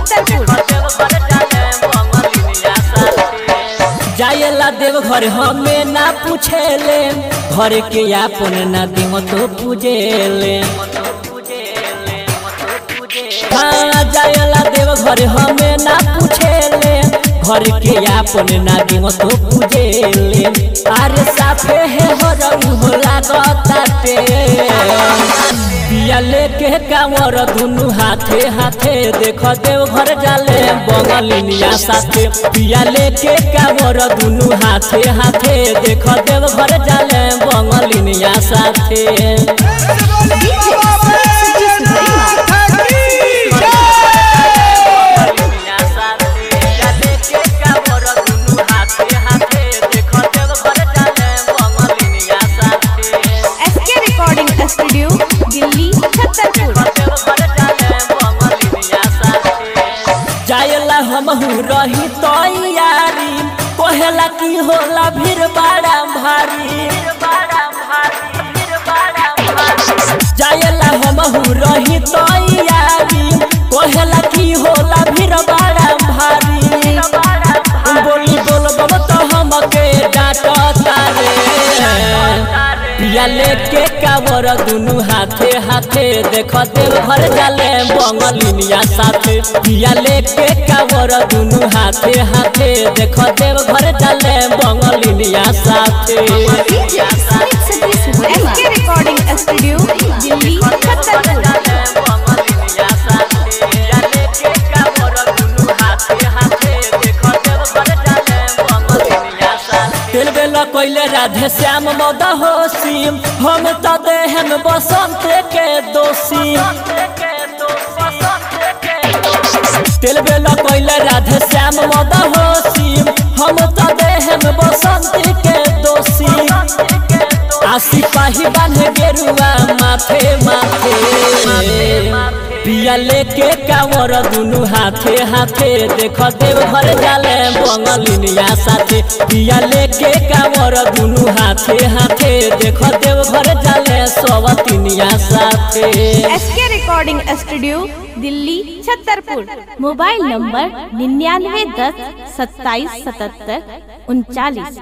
जायला देव घर हमें ना पूछेले घर के आपन ना देव तो पूजेले हाँ जायला देव घर हमें ना पूछेले घर के आपन ना देव तो पूजेले अरे साफे है हो रहू हो लागताटे पिया लेके कांवर दुनु हाथे हाथे देख देव घर जाले बंगलिनिया साथे पिया लेके कांवर दुनु हाथे हाथे देख देव घर जाले बंगलिनिया साथे SK recording studio Delhi Chhatarpur जायला हमहू रही तैयारी कहेला की होला भीड़ बड़ा भारी जायला हमहू रही तैयारी कहेला की होला भीड़ बड़ा भारी बोली बोल बब तो हमके डांट तारे पिया लेके कावर दुनु हाथे हाथे देख देव घर जाले बंगलिनिया साथे पिया लेके कावर दुनु हाथे हाथे देख देव घर जाले बंगलिनिया साथे SK recording studio Delhi Chhatarpur दिल बेला कोइले राधे श्याम मद होशी हम तो देहम बसंत के दोषी दिल बेला कोइले राधे श्याम मद होशी हम तो देहम बसंत के दोषी आसी पाही बांधे गेरुआ माथे माथे पिया लेके कांवर दुनु हाथे हाथे देख देव घर जाले बंगलिनिया साथे पिया लेके कांवर दुनु हाथे हाथे देख देव घर जाले सवतिनिया साथे SK recording studio Delhi Chhatarpur mobile number निन्यानवे दस सत्ताईस सतहत्तर उनचालीस